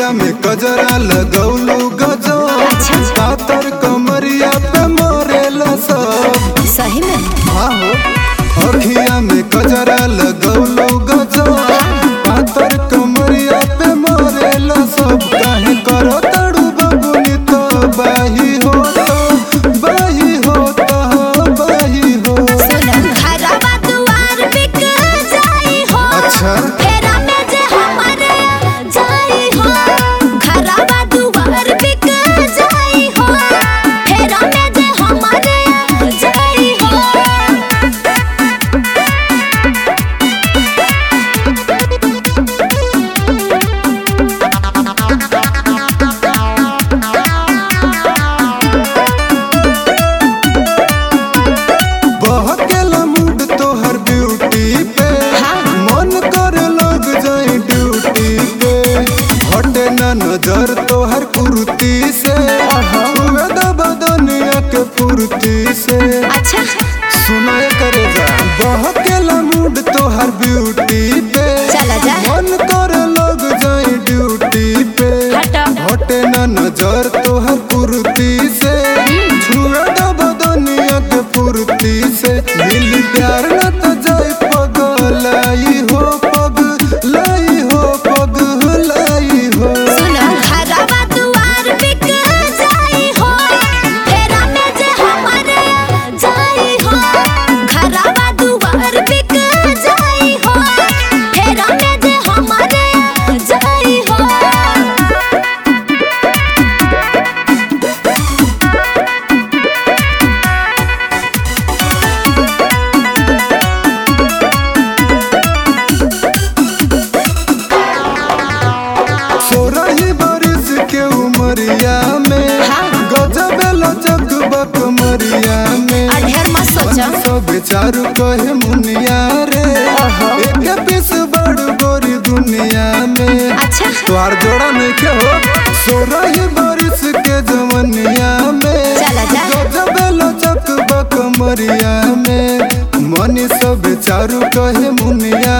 अखिया में कजरा लगौलू गजो पातर कमरिया पे मरेला सब सही में हाँ हो अखिया में कजरा लगौलू गजो पातर कमरिया पे मरेला सब काहे करो तड़ू बबुनी तो बाही हो तो बाही हो तो बाही हो सुन घरवा दुआर बिक जाई हो अच्छा फेरा में जे हमारे जाई हो घरवा दुआर बिक जाई हो फेरा में जे हमारे जाई हो बहकेला मूड तोहर ब्यूटी पे मन करे लग जाए ड्यूटी पे हटे ना नजर तोहर कुर्ती से छुए द बदनिया के फुर्ती से अच्छा सुनाए करे जा बहकेला मूड तोहर ब्यूटी पे चला जा मन करे लग जाए ड्यूटी पे हटा हटे ना नजर तोहर कुर्ती से छुए द बदनिया के फुर्ती से मिल प्यार न तो जाए पगलाई हो पगलाई हो पगलाई हो सुन घरवा दुआर बिक जाई हो फेरा में जे हमारे जाई हो घरवा दुआर बिक जाई हो फेरा में जे हमारे जाई हो सोरही बरिस के उमरिया में हाँ। गजब लचक बक मरिया में और ढेर मत सोचो सब चारू कहे मुनिया रे एक पीस बड़ गोरी दुनिया में अच्छा तोहार जोड़ा नहीं के हो सोरही बरिस के जवनिया में चला जा। गजब लचक बक मरिया में मनी सब चारू कहे मुनिया